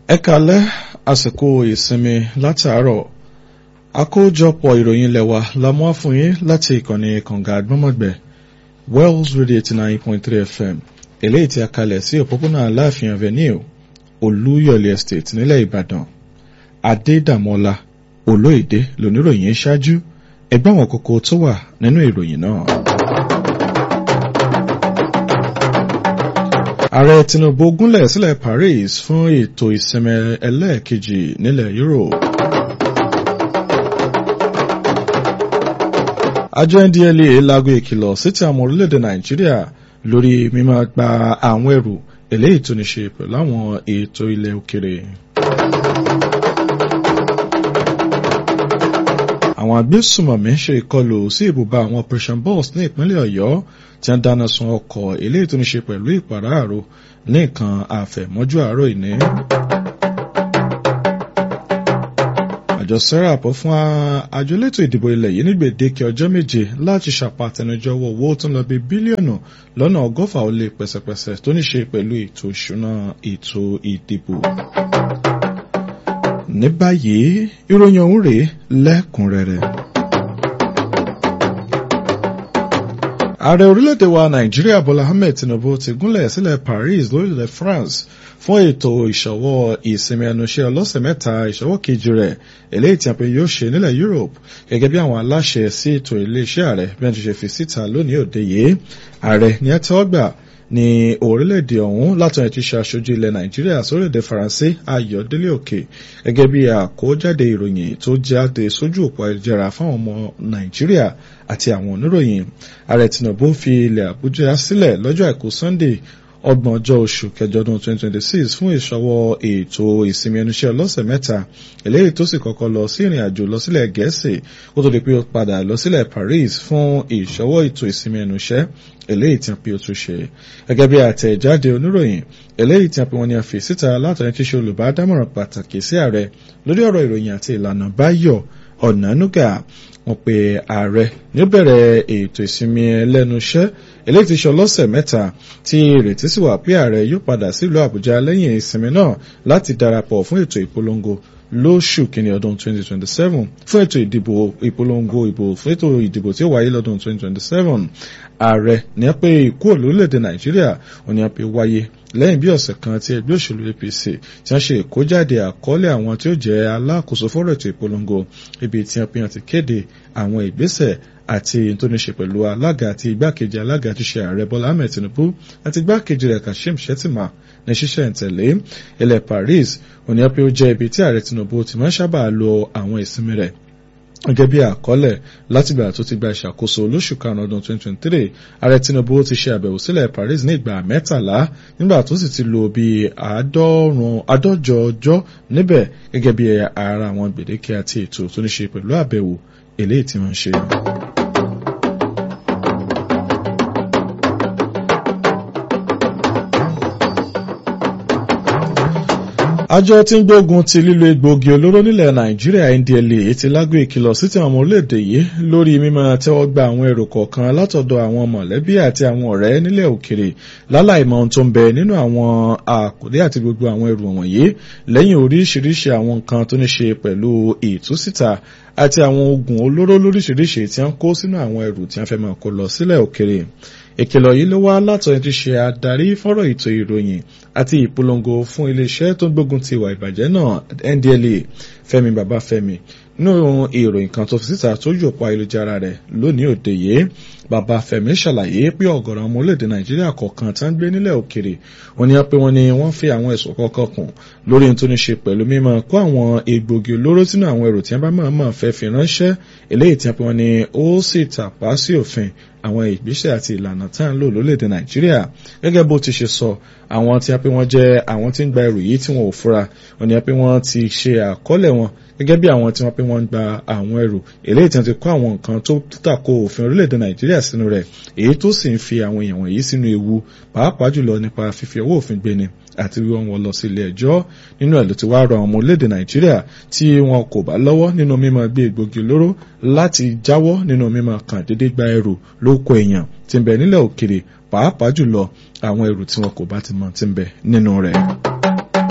ẹ kalẹ́ àsìkò ìsinmi látàárọ̀ àkójọpọ̀ ìròyìn lẹ́wà la mú wá fún yín láti ìkànnì kànga àgbọ́mọ̀gbẹ́ Wells Radio eighty nine point three FM eléyìí tí a kalẹ̀ sí òpópónà Aláàfin Avenue Olúyọ̀lé Estate nílẹ̀ Ìbàdàn Adédàmọ́lá Olóyèdè lóníròyìn ṣáájú ẹgbẹ́ àwọn kókó tó wà nínú ìròyìn náà. ààrẹ Tinubu gúnlẹ̀ sílẹ̀ Paris fún ètò ìsinmi ẹlẹ́ẹ̀kejì nílẹ̀ Europe. àjọ NDLEA láago ìkìlọ̀ síta àwọn orílẹ̀-èdè Nàìjíríà lórí mímọ́ gba àwọn ẹrù eléyìí tó ní ṣe pẹ̀lú àwọn ètò ilẹ̀ òkèrè. àwọn agbésùmọ̀mí ṣe ìkọlù sí ibùba àwọn Operation Boss ní ìpínlẹ̀ Ọ̀yọ́ tí wọ́n dáná sun ọkọ̀ eléyìí tó ní ṣe pẹ̀lú ìpàráàrò ní nǹkan àfẹ̀mọ́jú àárọ̀ ìní. àjọ serap fún àjọ elétò ìdìbò ilẹ̀ yìí ní gbèdéke ọjọ́ méje láti ṣàpàtẹnujọwọ́ owó tó ń lọ bí bílíọ̀nù lọ́nà ọgọ́fà ó lé pẹ̀sẹ̀pẹ̀sẹ̀ tó ní ṣe pẹ̀lú ètò ìṣúná ètò ìdìbò. ní báyìí ìròyìn ọ̀hún rèé lẹ́kùnrẹ́rẹ́. ààrẹ orílẹ̀-èdè wa nàìjíríà bọ́lá ahmed tinubu ti gúnlẹ̀ sílẹ̀ paris lórílẹ̀ france fún ètò ìṣọwọ́ ìsinmi ẹnuṣẹ́ ọlọ́sẹ̀ mẹ́ta ìṣọwọ́ kejì rẹ̀ eléyìí tí a pè yóò ṣe nílẹ̀ europe gẹ́gẹ́ bí àwọn aláṣẹ sí ètò iléeṣẹ́ ààrẹ bí wọ́n ti ṣe fi síta lónìí òde yìí ààrẹ ní ẹ tẹ́wọ́ gbà ní orílẹ̀-èdè ọ̀hún látọ̀ ẹ̀ ti ṣe aṣojú ilẹ̀ nàìjíríà sórílẹ̀-èdè faransé ayọ̀délé òkè gẹ́gẹ́ bí àkójáde ìròyìn tó jáde sójú òpó ayélujára fáwọn ọmọ nàìjíríà àti àwọn oníròyìn ààrẹ tinubu fi ilẹ̀ àbújá sílẹ̀ lọ́jọ́ àìkú sunday ọgbọ̀n ọjọ́ oṣù kẹjọ ọdún 2026 fún ìṣọwọ́ ètò ìsinmi ẹnuṣẹ́ ọlọ́sẹ̀ mẹ́ta eléyìí tó sì kọ́kọ́ lọ sí ìrìn àjò lọ sílẹ̀ gẹ̀ẹ́sì kó tó di pé ó padà lọ sílẹ̀ paris fún ìṣọwọ́ ètò ìsinmi ẹnuṣẹ́ eléyìí tí a pe ó tún ṣe gẹ́gẹ́ bí àtẹ̀jáde oníròyìn eléyìí tí a pe wọn ni a fi síta látọ̀yìn tí ṣe olùbádámọ̀ràn pàtàkì sí ààrẹ lórí ọ̀rọ̀ ìròyìn àti ìlànà báyọ̀ ọ̀nànúgà wọ́n pe ààrẹ ní ó bẹ̀rẹ̀ ètò ìsinmi ẹlẹ́nuṣẹ́ eléyìí ti ṣe ọlọ́sẹ̀ mẹ́ta tí ìrètí sì wà pé ààrẹ yóò padà sílùú àbújá lẹ́yìn ìsinmi náà láti darapọ̀ fún ètò ìpolongo lóṣù kìíní ọdún 2027 fún ètò ìdìbò ìpolongo ìbò fún ètò ìdìbò tí ó wáyé lọ́dún 2027 ààrẹ ní a pé ikú olórílẹ̀‐èdè nàìjíríà ò ní a pé wáyé lẹ́yìn bí ọ̀sẹ̀ kan tí ẹgbẹ́ òṣèlú APC tí wọ́n ṣe ìkójáde àkọọ́lẹ̀ àwọn tí ó jẹ́ alákòóso fọ́rọ̀ ètò ìpolongo ibi tí wọ́n pín ti kéde àwọn ìgbésẹ̀ àti tó ní ṣe pẹ̀lú alága àti igbákejì alága tí ṣe ààrẹ Bọ́lá Ahmed Tinubu àti igbákejì rẹ̀ Kashim Shettima ní ṣíṣẹ̀ ìtẹ̀lé ilẹ̀ Paris òní pé ó jẹ́ ibi tí ààrẹ Tinubu ti máa ń sábà lo àwọn ìsinmi rẹ̀ gẹ́gẹ́ bí àkọọ́lẹ̀ látìgbà tó ti gba ìṣàkóso lóṣù karùn-ún ọdún 2023 ààrẹ Tinubu ti ṣe àbẹ̀wò sílẹ̀ Paris ní ìgbà mẹ́tàlá nígbà tó sì ti lò bí àádọ́jọ ọjọ́ níbẹ̀ gẹ́gẹ́ bí ara àwọn gbèdéke àti ètò tó ní ṣe pẹ̀lú àbẹ̀wò eléyìí tí wọ́n ṣe. àjọ tí ń gbógun ti lílo egbòogi olóró nílẹ̀ nàìjíríà ndla ti lágbo ìkìlọ̀ sí ti àwọn orílẹ̀-èdè yìí lórí mímọ́ tẹ́wọ́ gba àwọn èrò kọ̀ọ̀kan látọ̀dọ̀ àwọn mọ̀lẹ́bí àti àwọn ọ̀rẹ́ nílẹ̀ òkèrè láláìmọ̀ ohun tó ń bẹ nínú àwọn àkùdé àti gbogbo àwọn èrò wọ̀nyí lẹ́yìn oríṣiríṣi àwọn nǹkan tó ní ṣe pẹ̀lú ìtúsíta àti àwọn oògùn olóró lóríṣiríṣi tí wọ́n kó sínú àwọn ẹrù tí wọ́n fẹ́ máa kó lọ sílẹ̀ òkèrè ìkìlọ̀ yìí ló wá látọ̀yìn tí ṣe adarí fọ́rọ̀ ètò ìròyìn àti ìpolongo fún iléeṣẹ́ tó ń gbógun ti ìwà ìbàjẹ́ náà NDLEA Fẹ́mi Babáfẹ́mi nínú ìròyìn kan tó fi síta tó yòpọ̀ ayélujára rẹ̀ lónìí òde yìí Babáfẹ́mi ṣàlàyé pé ọ̀gọ̀rọ̀ ọmọ orílẹ̀-èdè Nàìjíríà kọ̀ọ̀kan tá ń gbé nílẹ̀ òkèrè wọ́n ní pé wọ́n ní wọ́n fi àwọn ẹ̀sùn kọ̀ọ̀kan kùn lórí tó ní ṣe pẹ̀lú mímọ́ kó àwọn egbògi olóró sínú àwọn ẹrù tí wọ́n bá máa máa fẹ́ fi ránṣẹ́ eléyìí tí wọ́n ní ó sì tàpá sí òfin àwọn ìgbésẹ̀ àti ìlànà tá à ń lò lórílẹ̀‐èdè nàìjíríà gẹ́gẹ́ bó ti ṣe sọ àwọn tí a pé wọ́n jẹ́ àwọn tí ń gba ẹrù yìí tí wọ́n ò fura wọ́n ní a pé wọ́n ti ṣe àkọọ́lẹ̀ wọn gẹ́gẹ́ bí àwọn tí wọ́n pé wọ́n ń gba àwọn ẹrù eléyìí tí wọ́n ti kó àwọn nǹkan tó tako òfin orílẹ̀‐èdè nàìjíríà sínú rẹ̀ èyí tó sì ń fi àwọn èèyàn wọ̀nyí sínú ewu pàápàá jùlọ nípa fífi owó òfin gbéni àti wíwọ́n wọn lọ sí ilé ẹjọ́ nínú ẹ̀ ló ti wá rọ àwọn ọmọ orílẹ̀-èdè nàìjíríà tí wọn kò bá lọ́wọ́ nínú mímọ́ gbé egbògi olóró láti jáwọ́ nínú mímọ́ kàn déédéé gba ẹrù lóko èèyàn tí ń bẹ nílẹ̀ òkèrè pàápàá jùlọ àwọn ẹrù tí wọn kò bá ti mọ̀ tí ń bẹ nínú rẹ̀.